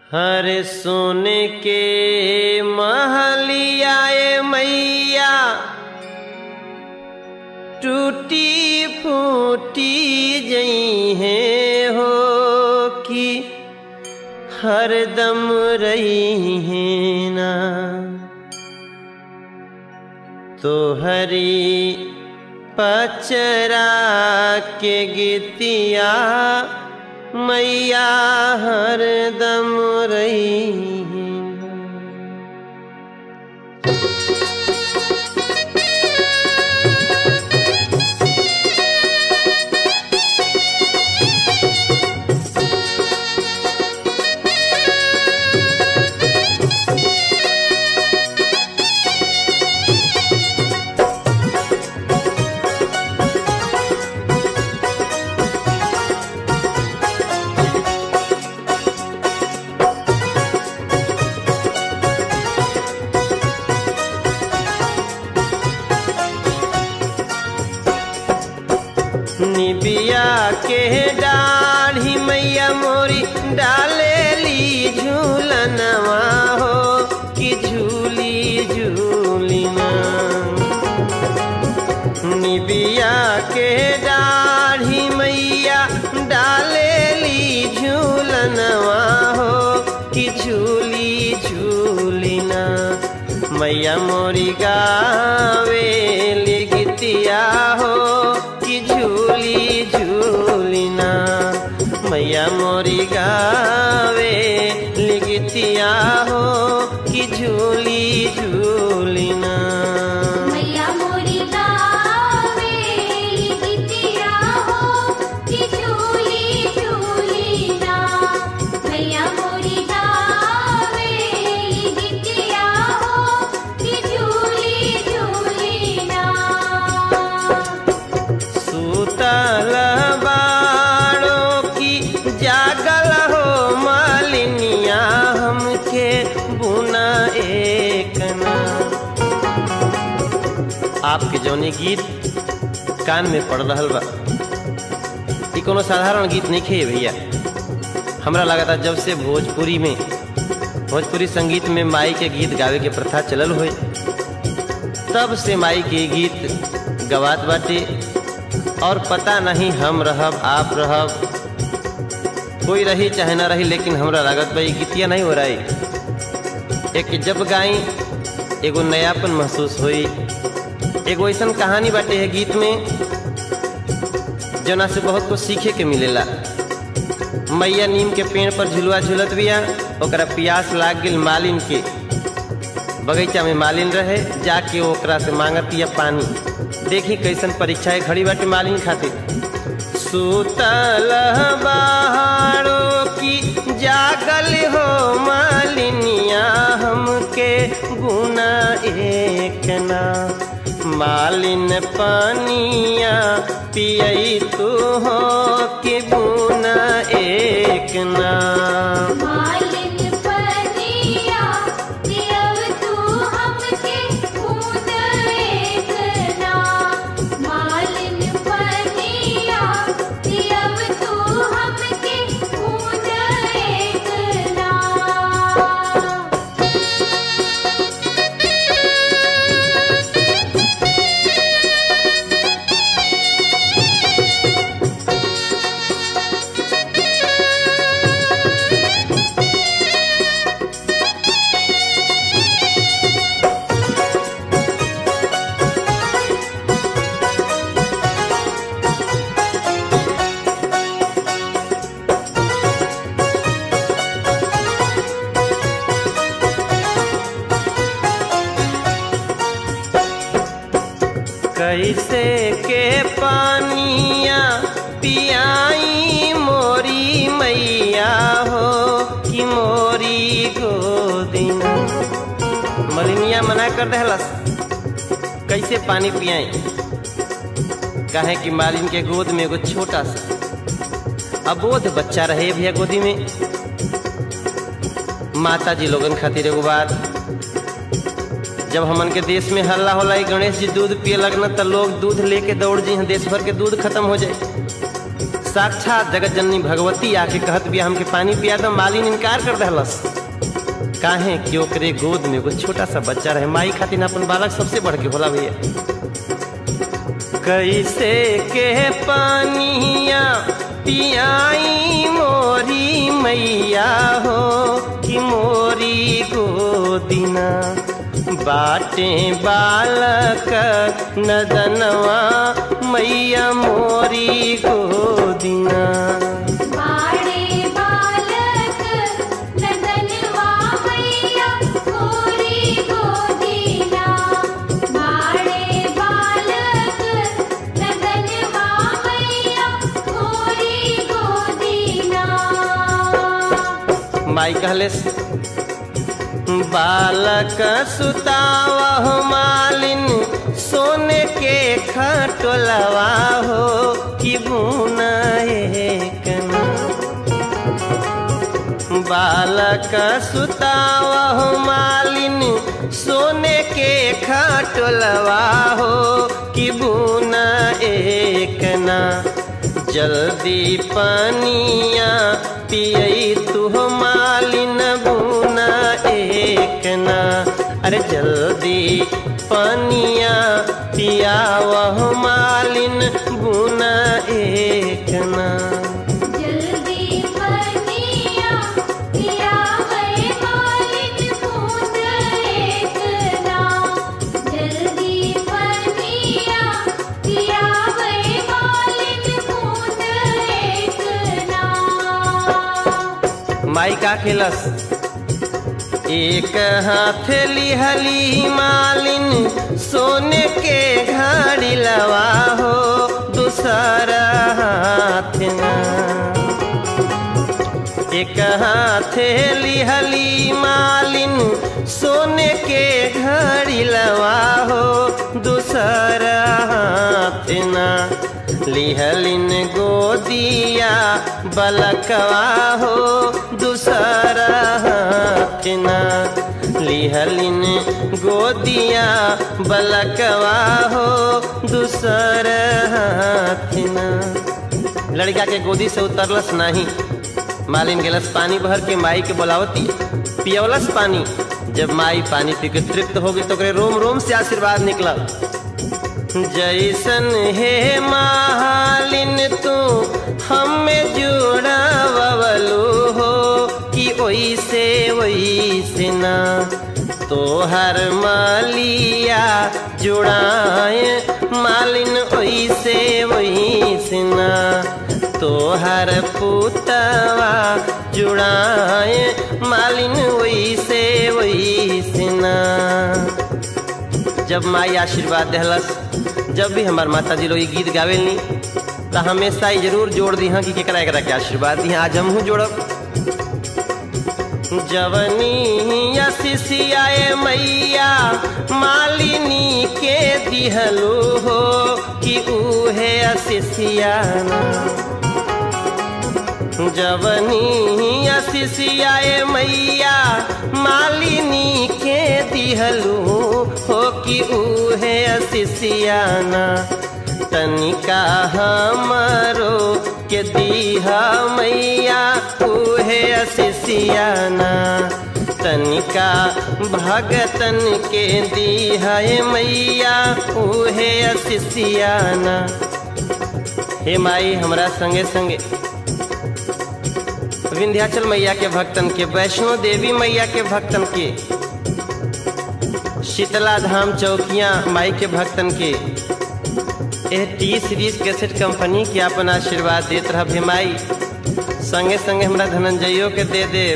हर सोने के महलिया ए मैया टूटी फूटी जई है हो कि हरदम रही है ना तो हरी पचरा के गीतिया मैया हरदम रही है ना। निबिया के डाढ़ी मैया मोरी डाले ली झूलनवा हो कि झूली झूलिना निबिया के डाढ़ी मैया डाले ली झूलनवा हो कि झूली झूलिना मैया मोरी गावे ली गीतिया हो कि झूली झूलिना मैया मोरी गावे ली गीतिया हो कि झूली झूलिना मैया मोरी गावे गीतिया हो कि झूली झूली ना मैया मोरी गावे गीतिया हो कि झूली झूली ना सूतल बाड़ो की जागल हो मालिनिया हमके बुना एक ना आपके जौनी गीत कान में पड़ रहल बा ई कोनो साधारण गीत नहीं खे भैया हमरा लगा जब से भोजपुरी में भोजपुरी संगीत में माई के गीत गावे के प्रथा चलल होई तब से माई के गीत गवात बाटे और पता नहीं हम रहब आप रहब कोई रही चाहे ना रही लेकिन हमरा लागत बा ई गीतिया नहीं हो रही एक जब गाई एगो नयापन महसूस होई एगो ऐसन कहानी बाटे है गीत में जना से बहुत कुछ सीखे के मिलेला मैया नीम के पेड़ पर झुलुआ झुलत बिया ओकरा प्यास लाग गेल मालिन के बगीचा में मालिन रहे जाके ओकरा से मांगतिया पानी देखी कैसन परीक्षा खड़ी बाटे मालिन खातिर सुतल बहारो की जागल हो मालिनिया हमके गुना एक ना मालिन पानिया पियई तू हो कि गुना एक ना मालिन पनिया दियव तू हमके खून एक ना मालिन पनिया दियव तू हमके खून एक ना कैसे के पानिया पियाई मोरी मैया हो कि मोरी गोदिना मलिनिया मना कर दहलस कैसे पानी पियाई कहे कि मालिन के गोद में एगो छोटा सा अबोध बच्चा रहे भैया गोदी में माता जी लोगन खातिर एगो बात जब हमन के देश में हल्ला होला ई गणेश जी दूध पिए लगना तो लोग दूध लेके दौड़ जी देश भर के दूध खत्म हो जाए साक्षात जगत जननी भगवती आके कहत बिया हमके पानी पिया दो मालिन इनकार कर दहलस काहे कि ओकरे गोद में एगो छोटा सा बच्चा रहे माई खातिर अपन बालक सबसे बढ़ के होला भैया कैसे के पानिया पियाई मोरी मैया हो कि मोरी गोदिना बाटे बालक नदनवा मैया मोरी गोदिना बाड़े बालक नदनवा मैया गोरी गोदीना बाड़े बालक नदनवा मैया गोरी गोदीना माई कहले बालक सुतावा मालिन सोने के खटोलवा हो कि बुना एकना बालक सुतावा मालिन सोने के खटोलवा हो कि बुना एकना जल्दी पानिया पियई तू मालिन बुना एकना अरे जल्दी पानिया पियावह मालिन बुना एकना जल्दी बनिया पिया वे मालिन बूंद एकना जल्दी बनिया पिया वे मालिन बूंद एकना माई का खेलस एक हाथ लिहली मालिन सोने के घड़ी लवा हो दूसरा हाथ ना एक हाथ लिहली मालिन सोने के घड़ी लवा हो दूसरा हाथ ना लिहलिन गोदिया बलकवा हो दूसरा हाथ ना लिहलिन गोदिया बलकवा हो दूसरा हाथ ना लड़का के गोदी से उतरलस नहीं मालिन गेलस पानी भर के माई के बोलावती पियवलस पानी जब माई पानी पी के तृप्त हो गई तो ओकरे रोम रोम से आशीर्वाद निकलल जैसन हे मालिन तू हमें जुड़ा बबलू हो कि ओइसे ओइसे ना तोहर मालिया जुड़ाए मालिन ओइसे ओइसे ना तोहर पुतवा जुड़ाए मालिन ओइसे ओइसे ना जब माई आशीर्वाद देहलस जब भी हमार माता जी लोग ई गीत गावेलनी तो हमेशा ही जरूर जोड़ दी हाँ कि केकरा एकरा के आशीर्वाद दी आज हमहू जोड़ब जवनी शिशियाए मैया मालिनी के दिहलू हो कि उहे शिशियाना जवनी शिशियाए मैया मालिनी के दिहलू हो कि उहे शिशियाना तनिका हमरो के दीहा मैया उहे शिशियाना तनिका भगतन के दीहा मैया उहे शिशियाना हे माई हमरा संगे संगे विंध्याचल मैया के भक्तन के वैष्णो देवी मैया के भक्तन के शीतला धाम चौकिया माई के भक्तन के एह टी सीरीज कैसेट कंपनी के अपन आशीर्वाद देत रह भे माई संगे संगे हमरा धनंजयो के दे दे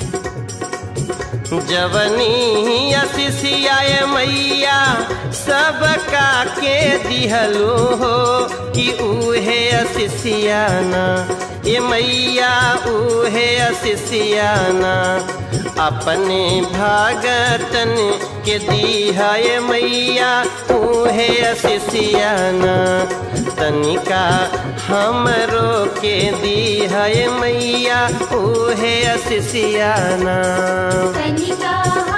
जवनी शिशियाए मैया सबका के दिहलो हो कि उहे शिशियाना ये मैया उहे शिशियाना अपने भागतन के दीहा ये मैया उहे शिशियाना तनिका हमरो के दीहा ये मैया उहे शिशियाना कनिका